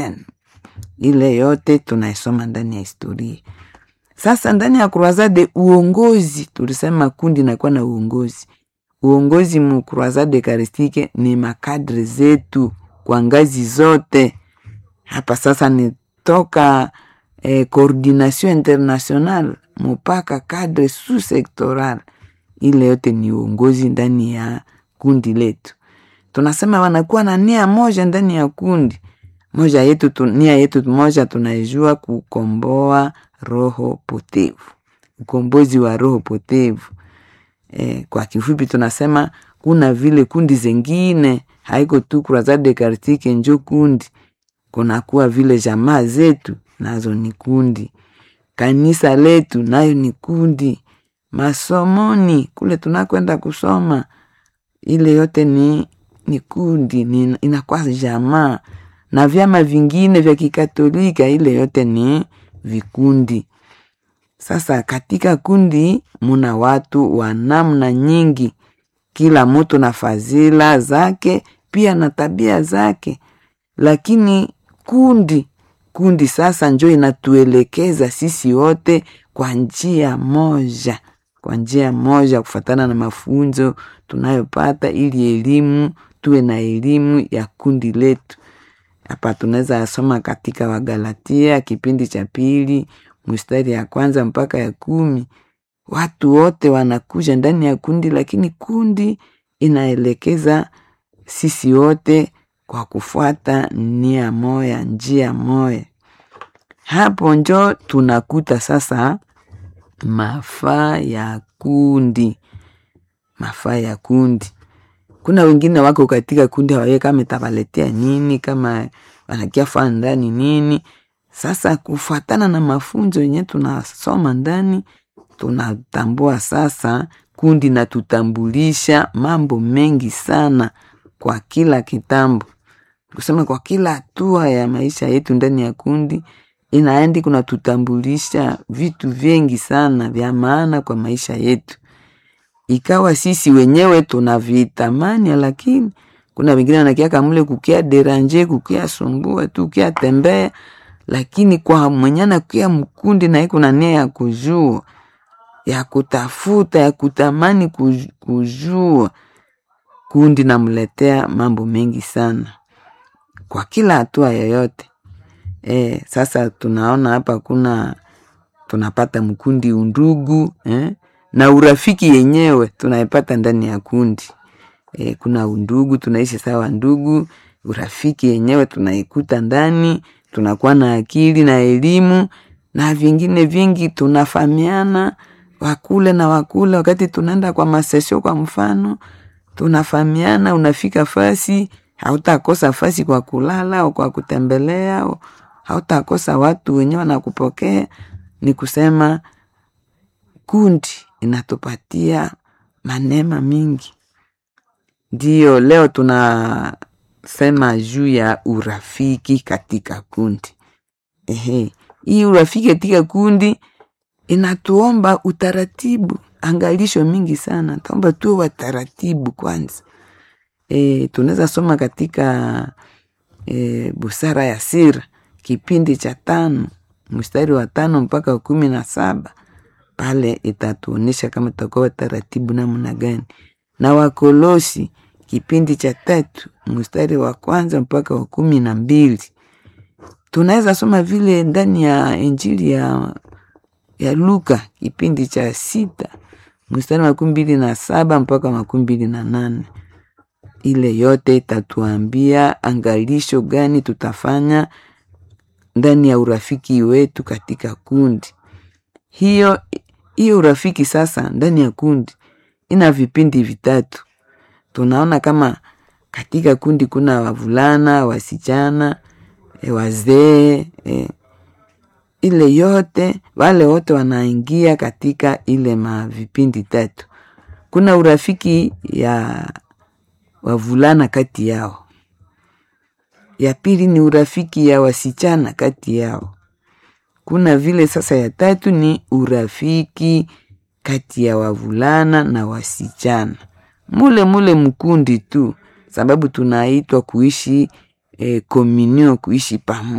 ile yote tunaisoma ndani ya historia. Sasa ndani ya Croisade uongozi, tulisema kundi inakuwa na uongozi. Uongozi mu Croisade Eucharistique ni makadre zetu kwa ngazi zote. Hapa sasa ni toka eh, coordination international mpaka kadre sous sectoral, ile yote ni uongozi ndani ya kundi letu. Tunasema wanakuwa na nia moja ndani ya kundi moja yetu tu, nia yetu moja tunaijua kukomboa roho potevu, ukombozi wa roho potevu. E, kwa kifupi tunasema kuna vile kundi zengine haiko tu Croisade Eucharistique njo kundi, kunakuwa vile jamaa zetu nazo ni kundi, kanisa letu nayo ni kundi, masomoni kule tunakwenda kusoma ile yote ni, ni kundi ni, inakuwa jamaa na vyama vingine vya Kikatolika, ile yote ni vikundi. Sasa katika kundi muna watu wa namna nyingi, kila mtu na fadhila zake pia na tabia zake, lakini kundi kundi sasa njo inatuelekeza sisi wote kwa njia moja, kwa njia moja, kufatana na mafunzo tunayopata, ili elimu tuwe na elimu ya kundi letu. Hapa tunaweza soma katika Wagalatia kipindi cha pili mstari ya kwanza mpaka ya kumi. Watu wote wanakuja ndani ya kundi, lakini kundi inaelekeza sisi wote kwa kufuata nia moya, njia moya. Hapo njo tunakuta sasa mafaa ya kundi, mafaa ya kundi kuna wengine wako katika kundi hawaye kama itawaletea nini, kama wanakia faa ndani nini. Sasa kufuatana na mafunzo yenye tunasoma ndani, tunatambua sasa kundi na tutambulisha mambo mengi sana kwa kila kitambo, kusema kwa kila hatua ya maisha yetu ndani ya kundi inaendi kuna tutambulisha vitu vingi sana vya maana kwa maisha yetu ikawa sisi wenyewe tunavitamani, lakini kuna wengine wanakiaka mule kukia deranje kukia sumbua tu kukia tembea, lakini kwa mwenyana kukia mkundi na iko na nia ya kujua ya kutafuta ya kutamani kujua, kundi namletea mambo mengi sana kwa kila hatua yoyote. E, sasa tunaona hapa kuna tunapata mkundi undugu eh? na urafiki yenyewe tunaipata ndani ya kundi e, kuna undugu, tunaishi sawa ndugu. Urafiki yenyewe tunaikuta ndani, tunakuwa na akili na elimu na vingine vingi, tunafahamiana wakule na wakule. Wakati tunaenda kwa masesio, kwa mfano, tunafahamiana. Unafika fasi, hautakosa fasi kwa kulala au kwa kutembelea, au hautakosa watu wenyewe wanakupokea. Ni kusema kundi inatupatia manema mingi. Ndiyo leo tunasema juu ya urafiki katika kundi. Ehe, hii urafiki katika kundi inatuomba utaratibu, angalisho mingi sana, taomba tuwe wataratibu kwanza. E, tunaweza soma katika e, busara ya sira kipindi cha tano mstari wa tano mpaka kumi na saba pale itatuonyesha kama tutakuwa taratibu namna gani. Na Wakolosi kipindi cha tatu mstari wa kwanza mpaka wa kumi na mbili tunaweza soma vile ndani ya Injili ya, ya Luka kipindi cha sita mstari wa makumi mbili na saba mpaka makumi mbili na nane ile yote itatuambia angalisho gani tutafanya ndani ya urafiki wetu katika kundi hiyo hiyo urafiki sasa ndani ya kundi ina vipindi vitatu. Tunaona kama katika kundi kuna wavulana, wasichana, e, wazee e, ile yote wale wote wanaingia katika ile mavipindi tatu. Kuna urafiki ya wavulana kati yao, ya pili ni urafiki ya wasichana kati yao kuna vile sasa ya tatu ni urafiki kati ya wavulana na wasichana, mule mule mkundi tu, sababu tunaitwa kuishi eh, communion kuishi pamoja